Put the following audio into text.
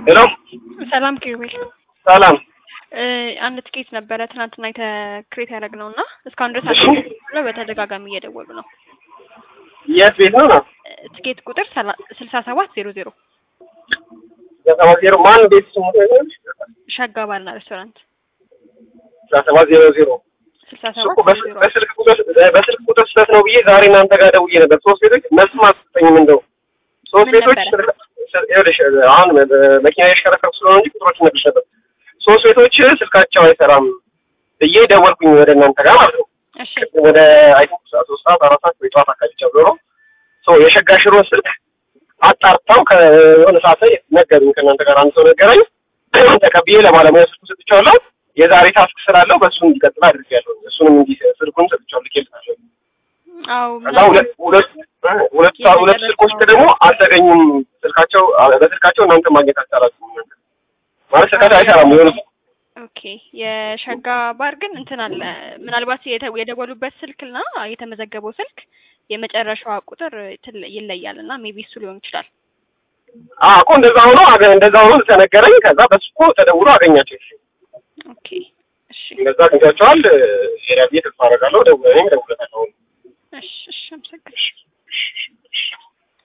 ሄሎ ሰላም ኪሩቤል ሰላም። እ አንድ ትኬት ነበረ ትናንትና የተክሬት ያደረግነው እና እስካሁን ድረስ እሺ። ብለው በተደጋጋሚ እየደወሉ ነው። የት ቤት ነው ነው? እ ትኬት ቁጥር ሰላ- ስልሳ ሰባት ዜሮ ዜሮ ሰባት ዜሮ ማን ቤት ስሙ ሸጋ ባርና ሬስቶራንት ሰባት ዜሮ ዜሮ ስልሳ እሱ እኮ ሰባት በስ- ዜሮ በስልክ ቁጥር በስልክ ቁጥር ስህተት ነው ብዬ ዛሬ እናንተ ጋር ደውዬ ነበር። ሶስት ቤቶች መልስም አልሰጠኝም። እንደው ሶስት ምን ቤቶች ነበረ? ስልክ- ይኸውልሽ አሁን መኪና የሽከረከርኩ ስለሆነ እንጂ ቁጥሮች ነግርሽ ነበር። ሶስት ቤቶች ስልካቸው አይሰራም ብዬ ደወልኩኝ ወደ እናንተ ጋር ማለት ነው። እሺ ወደ አይ ቲንክ ሶስት ሰዓት አራት ሰዓት ወይ ጠዋት አካባቢ ጨምሮ ሶ የሸጋ ሽሮን ስልክ አጣርተው ከሆነ ሰዓት ላይ ነገሩኝ። ከእናንተ ጋር አንድ ሰው ነገረኝ። ተቀብዬ ለባለሙያ ስልኩ ሰጥቼዋለሁ። የዛሬ ታስክ ስላለው በእሱ እንዲቀጥል አድርጌያለሁ። እሱንም እንዲ ስልኩን ሰጥቼዋለሁ። ልኬልሻለሁ። አዎ ከዛ ሁለት ሁለት ሁለት ሰዓት ሁለት ስልኮች ደግሞ አልተገኙም። ስልካቸው በስልካቸው እናንተ ማግኘት አልቻላችሁም። እናንተ ማለት ስልካቸው አይሰራም የሆነ ኦኬ የሸጋ ባር ግን እንትን አለ ምናልባት የተ- የደወሉበት ስልክና የተመዘገበው ስልክ የመጨረሻዋ ቁጥር ትል- ይለያል እና ሜቢ እሱ ሊሆን ይችላል። አዎ እኮ እንደዛ ሆኖ አገ- እንደዛ ሆኖ ተነገረኝ። ከዛ በሱ እኮ ተደውሎ አገኛቸው። ኦኬ እሺ እንደዛ አግኝቷቸዋል። ሄዳ ብዬ ተስፋ አደርጋለሁ። ደውለኝ ደውለታለሁ። እሺ እሺ አመሰግናለሁ።